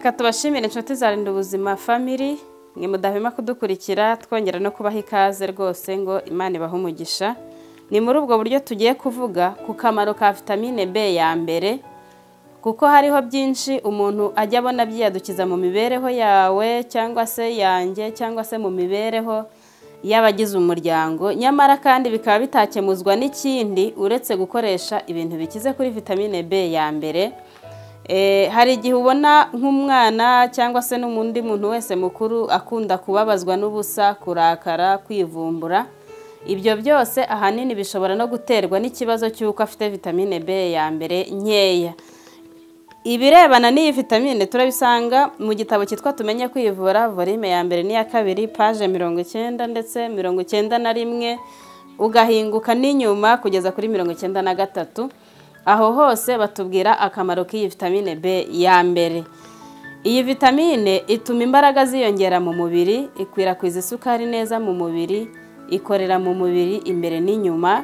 Reka tubashimire inshuti za Rinda Ubuzima Family mwe mudahwema kudukurikira twongera no kubaha ikaze rwose ngo Imana ibahe umugisha ni muri ubwo buryo tugiye kuvuga ku kamaro ka vitamine B ya mbere kuko hariho byinshi umuntu ajya abona byiyadukiza mu mibereho yawe cyangwa se yanjye cyangwa se mu mibereho y'abagize umuryango nyamara kandi bikaba bitakemuzwa n'ikindi uretse gukoresha ibintu bikize kuri vitamine B ya mbere Eh, hari igihe ubona nk'umwana cyangwa se n'undi muntu wese mukuru akunda kubabazwa n'ubusa kurakara kwivumbura ibyo byose ahanini bishobora no guterwa n'ikibazo cy'uko afite vitamine B ya mbere nkeya ibirebana n'iyi vitamine turabisanga mu gitabo cyitwa tumenye kwivura volume ya mbere n'iya kabiri paje mirongo icyenda ndetse mirongo icyenda na rimwe ugahinguka n'inyuma kugeza kuri mirongo icyenda na gatatu aho hose batubwira akamaro k'iyi vitamine B ya mbere iyi vitamine ituma imbaraga ziyongera mu mubiri ikwirakwiza isukari neza mu mubiri ikorera mu mubiri imbere n'inyuma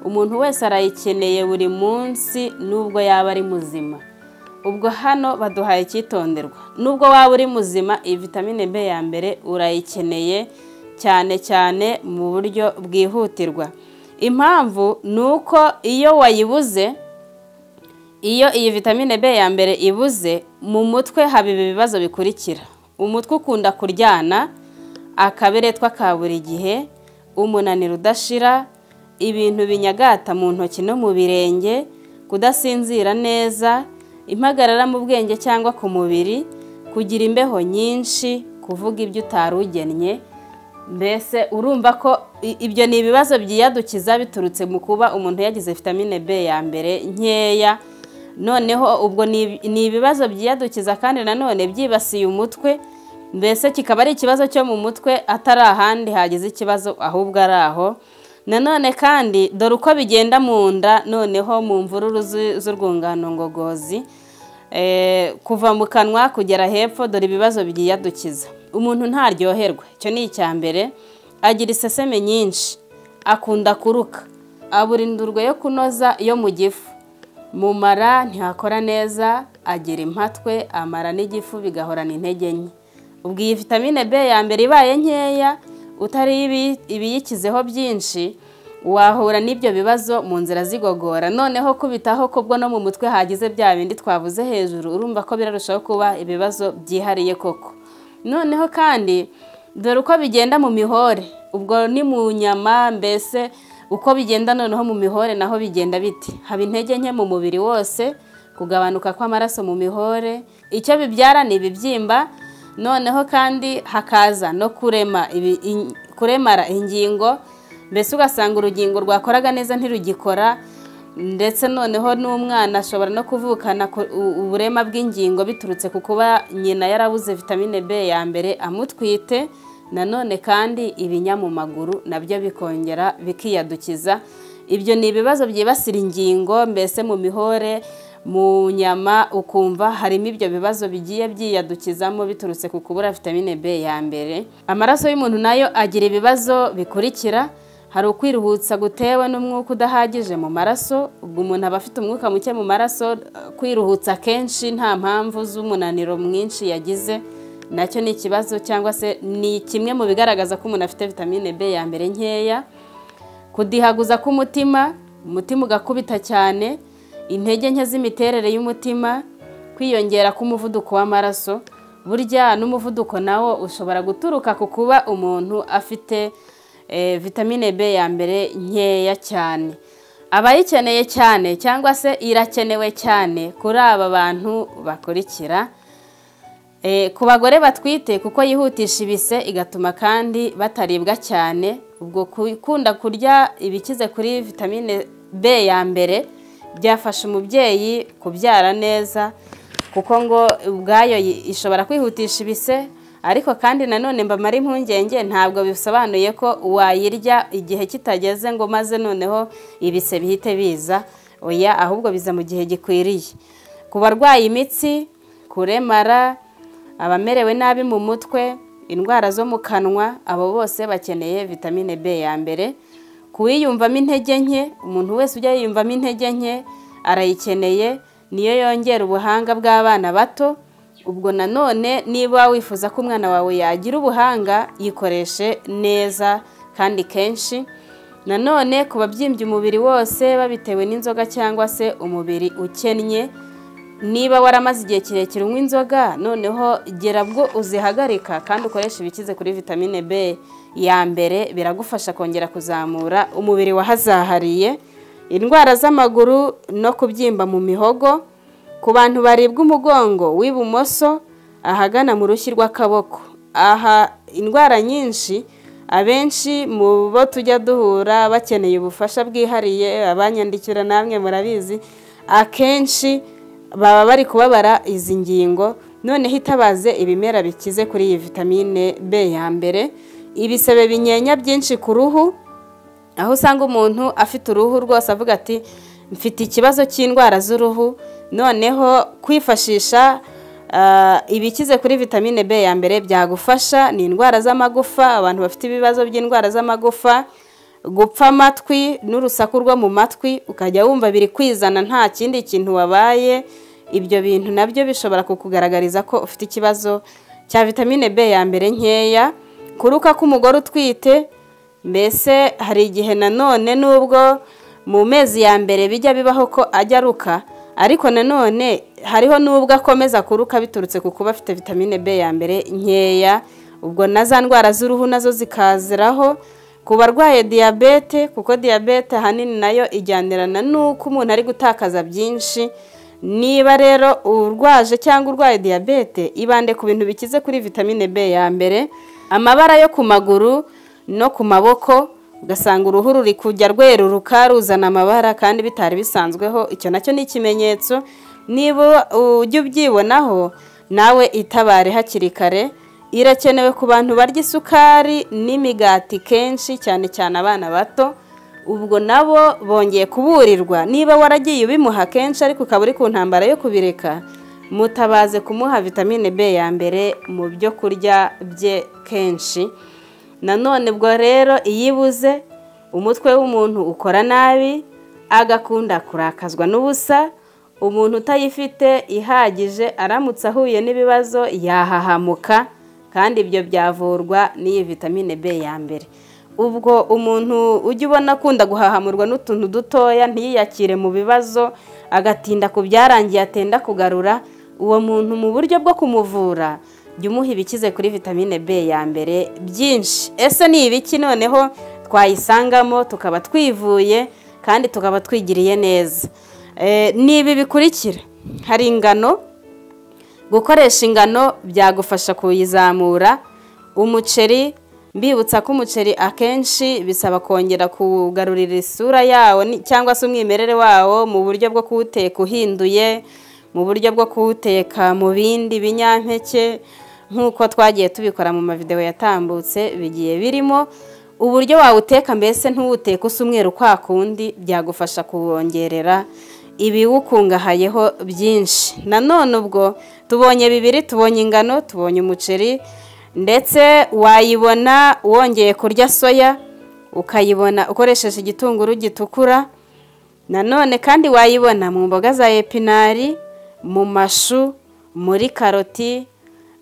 umuntu wese arayikeneye buri munsi nubwo yaba ari muzima ubwo hano baduhaye icyitonderwa nubwo waba uri muzima iyi vitamine B ya mbere urayikeneye cyane cyane mu buryo bwihutirwa impamvu ni uko iyo wayibuze iyo iyi vitamine B ya mbere ibuze mu mutwe haba ibi bibazo bikurikira umutwe ukunda kuryana akaberetwa ka buri gihe umunaniro udashira ibintu binyagata mu ntoki no mu birenge kudasinzira neza impagarara mu bwenge cyangwa ku mubiri kugira imbeho nyinshi kuvuga ibyo utari ugennye mbese urumva ko i- ibyo ni ibibazo byiyadukiza biturutse mu kuba umuntu yagize vitamine B ya mbere nkeya noneho ubwo ni ni ibibazo byiyadukiza kandi nanone byibasiye umutwe mbese kikaba ari ikibazo cyo mu mutwe atari ahandi hagize ikibazo ahubwo ari aho nanone kandi dore uko bigenda mu nda noneho mu mvururu zu- z'urwungano ngogozi Eh, kuva mu kanwa kugera hepfo dore ibibazo byiyadukiza umuntu ntaryoherwa icyo ni icya mbere agira iseseme nyinshi akunda kuruka abura indurwe yo kunoza yo mu gifu mu mara ntihakora neza agira impatwe amara n'igifu bigahorana intege nke ubwo iyi vitamine b ya mbere ibaye nkeya utari ibi- ibiyikizeho byinshi wahura n'ibyo bibazo mu nzira zigogora noneho kubitaho kubwo no mu mutwe hagize bya bindi twavuze hejuru urumva ko birarushaho kuba ibibazo byihariye koko noneho kandi dore uko bigenda mu mihore ubwo ni mu nyama mbese uko bigenda noneho mu mihore naho bigenda biti haba intege nke mu mubiri wose kugabanuka kw'amaraso mu mihore icyo bibyara ni ibibyimba noneho kandi hakaza no kurema ibi- in- kuremara ingingo mbese ugasanga urugingo rwakoraga neza ntirugikora ndetse noneho n'umwana ashobora no kuvukana ku- u- uburema bw'ingingo biturutse ku kuba nyina yarabuze vitamine B ya mbere amutwite nanone kandi ibinya mu maguru nabyo bikongera bikiyadukiza ibyo ni ibibazo byibasira ingingo mbese mu mihore mu nyama ukumva harimo ibyo bibazo bigiye byiyadukizamo biturutse ku kubura vitamine B ya mbere amaraso y'umuntu nayo agira ibibazo bikurikira hari ukwiruhutsa gutewe n'umwuka udahagije mu maraso ubwo umuntu aba afite umwuka muke mu maraso eh, kwiruhutsa kenshi nta mpamvu z'umunaniro mwinshi yagize nacyo ni ikibazo cyangwa se ni kimwe mu bigaragaza ko umuntu afite vitamine B ya mbere nkeya kudihaguza k'umutima umutima ugakubita cyane intege nke z'imiterere y'umutima kwiyongera k'umuvuduko w'amaraso burya n'umuvuduko nawo ushobora guturuka ku kuba umuntu afite eh, vitamine B ya mbere nkeya cyane abayikeneye cyane cyangwa se irakenewe cyane kuri aba bantu bakurikira Eh, ku bagore batwite kuko yihutisha ibise igatuma kandi bataribwa cyane ubwo gukunda kurya ibikize kuri vitamine B ya mbere byafasha umubyeyi kubyara neza kuko ngo ubwayo yi- ishobora kwihutisha ibise ariko kandi nanone mbamara impungenge ntabwo bisobanuye ko wayirya igihe kitageze ngo maze noneho ibise bihite biza oya ahubwo biza mu gihe gikwiriye ku barwaye imitsi kuremara abamerewe nabi mu mutwe indwara zo mu kanwa abo bose bakeneye vitamine B ya mbere kuwiyumvamo intege nke umuntu wese ujya yiyumvamo intege nke arayikeneye niyo yongera ubuhanga bw'abana bato ubwo nanone niba wifuza ko umwana wawe yagira ubuhanga yikoreshe neza kandi kenshi nanone ku babyimbye umubiri wose babitewe n'inzoga cyangwa se umubiri ukennye niba waramaze igihe kirekire unywa inzoga noneho gera bwo uzihagarika kandi ukoresha ibikize kuri vitamine b ya mbere biragufasha kongera kuzamura umubiri wahazahariye indwara z'amaguru no kubyimba mu mihogo ku bantu baribwa umugongo w'ibumoso ahagana mu rushyi rw'akaboko aha indwara nyinshi abenshi mu bo tujya duhura bakeneye ubufasha bwihariye abanyandikira namwe murabizi akenshi baba bari kubabara izi ngingo noneho itabaze ibimera bikize kuri iyi vitamine b ya mbere ibisebe binyenya byinshi ku ruhu aho usanga umuntu afite uruhu rwose avuga ati mfite ikibazo cy'indwara z'uruhu noneho kwifashisha ibikize kuri vitamine b ya mbere byagufasha ni indwara z'amagufa abantu bafite ibibazo by'indwara z'amagufa gupfa amatwi n'urusaku rwo mu matwi ukajya wumva biri kwizana nta kindi kintu wabaye ibyo bintu nabyo bishobora kukugaragariza ko ufite ikibazo cya vitamine b ya mbere nkeya kuruka k'umugore utwite mbese hari igihe nanone n'ubwo mu mezi ya mbere bijya bibaho ko ajya aruka ariko nanone hariho n'ubwo akomeza kuruka biturutse ku kuba afite vitamine b ya mbere nkeya ubwo na za ndwara z'uruhu nazo zikaziraho ku barwaye diyabete kuko diyabete ahanini nayo ijyanirana n'uko umuntu ari gutakaza byinshi niba rero urwaje cyangwa urwaye diyabete ibande ku bintu bikize kuri vitamine b ya mbere amabara yo ku maguru no ku maboko ugasanga uruhu ruri kujya rweruruka ruzana amabara kandi bitari bisanzweho icyo nacyo ni ikimenyetso niba ujya ubyibonaho nawe itabare hakiri kare irakenewe ku bantu barya isukari n'imigati kenshi cyane cyane abana bato ubwo nabo bongeye kuburirwa niba waragiye ubimuha kenshi ariko ukaba uri ku ntambara yo kubireka mutabaze kumuha vitamine b ya mbere mu byo kurya bye kenshi nanone ubwo rero iyo ibuze umutwe w'umuntu ukora nabi agakunda kurakazwa n'ubusa umuntu utayifite ihagije aramutse ahuye n'ibibazo yahahamuka kandi ibyo byavurwa n'iyi vitamine b ya mbere ubwo umuntu ujya ubona akunda guhahamurwa n'utuntu dutoya ntiyiyakire mu bibazo agatinda ku byarangiye atenda kugarura uwo muntu mu buryo bwo kumuvura jya umuha ibikize kuri vitamine b ya mbere byinshi ese ni ibiki noneho twayisangamo tukaba twivuye kandi tukaba twigiriye neza ni ibi bikurikira hari ingano gukoresha ingano byagufasha kuyizamura umuceri mbibutsa ko umuceri akenshi bisaba kongera kugarurira isura yawo cyangwa se umwimerere wawo mu buryo bwo kuwuteka uhinduye mu buryo bwo kuwuteka mu bindi binyampeke nk'uko twagiye tubikora mu mavideo yatambutse bigiye birimo uburyo wawuteka mbese ntuwuteke usa umweru kwa kundi byagufasha kuwongerera ibiwukungahayeho byinshi nanone ubwo tubonye bibiri tubonye ingano tubonye umuceri ndetse wayibona wongeye kurya soya ukayibona ukoresheje igitunguru gitukura nanone kandi wayibona mu mboga za epinari mu mashu muri karoti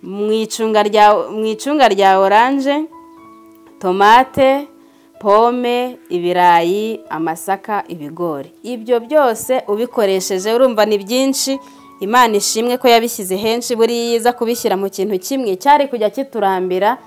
mu icunga rya oranje tomate pome ibirayi amasaka ibigori ibyo byose ubikoresheje urumva ni byinshi imana ishimwe ko yabishyize henshi buriya iyo iza kubishyira mu kintu kimwe cyari kujya kiturambira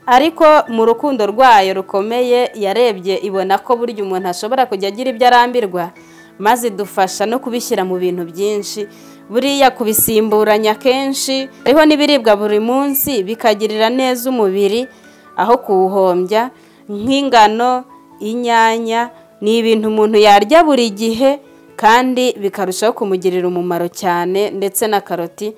ariko mu rukundo rwayo rukomeye yarebye ibona ko burya umuntu ashobora kujya agira ibyo arambirwa maze idufasha no kubishyira mu bintu byinshi buriya kubisimburanya kenshi hariho n'ibiribwa buri munsi bikagirira neza umubiri aho kuwuhombya nk'ingano inyanya ni ibintu umuntu yarya buri gihe kandi bikarushaho kumugirira umumaro cyane ndetse na karoti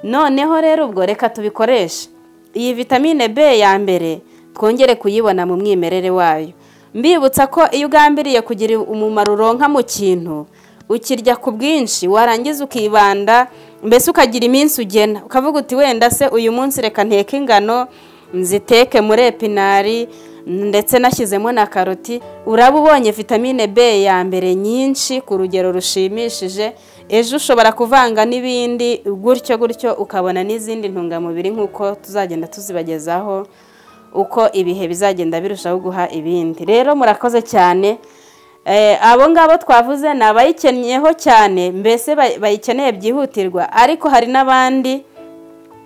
noneho rero ubwo reka tubikoreshe iyi vitamine b ya mbere twongere kuyibona mu mwimerere wayo mbibutsa ko iyo ugambiriye kugira umumaro uronka mu kintu ukirya ku bwinshi warangiza ukibanda mbese ukagira iminsi ugena ukavuga uti wenda se uyu munsi reka nteke ingano nziteke muri epinari ndetse nashyizemo na karoti uraba ubonye vitamine b ya mbere nyinshi ku rugero rushimishije ejo ushobora kuvanga n'ibindi gutyo gutyo ukabona n'izindi ntungamubiri nk'uko tuzagenda tuzibagezaho uko ibihe bizagenda birushaho guha ibindi rero murakoze cyane abo ngabo twavuze ni abayikenyeho cyane mbese bayikeneye byihutirwa ariko hari n'abandi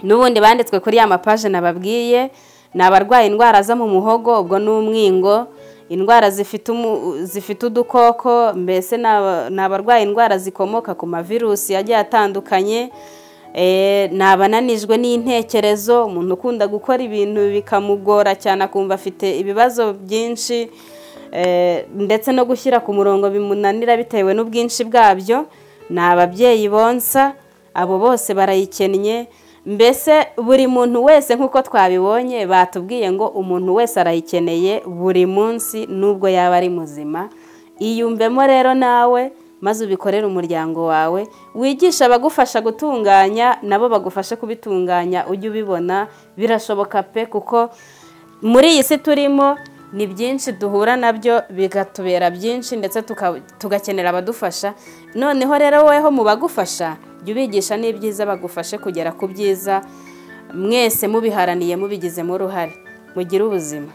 n'ubundi banditswe kuri ya mapaje nababwiye ni abarwaye indwara zo mu muhogo ubwo ni umwingo indwara zifite udukoko mbese ni abarwaye indwara zikomoka ku mavirusi agiye atandukanye ni abananijwe n'intekerezo umuntu ukunda gukora ibintu bikamugora cyane akumva afite ibibazo byinshi ndetse no gushyira ku murongo bimunanira bitewe n'ubwinshi bwabyo ni ababyeyi bonsa abo bose barayikennye mbese buri muntu wese nk'uko twabibonye batubwiye ngo umuntu wese arayikeneye buri munsi n'ubwo yaba ari muzima iyumvemo rero nawe maze ubikorere umuryango wawe wigisha abagufasha gutunganya nabo bagufashe kubitunganya ujye ubibona birashoboka pe kuko muri iyi si turimo ni byinshi duhura nabyo bigatubera byinshi ndetse tugakenera abadufasha noneho rero woweho mu bagufasha jya ubigisha n'ibyiza bagufashe kugera ku byiza mwese mubiharaniye mubigizemo uruhare mugire ubuzima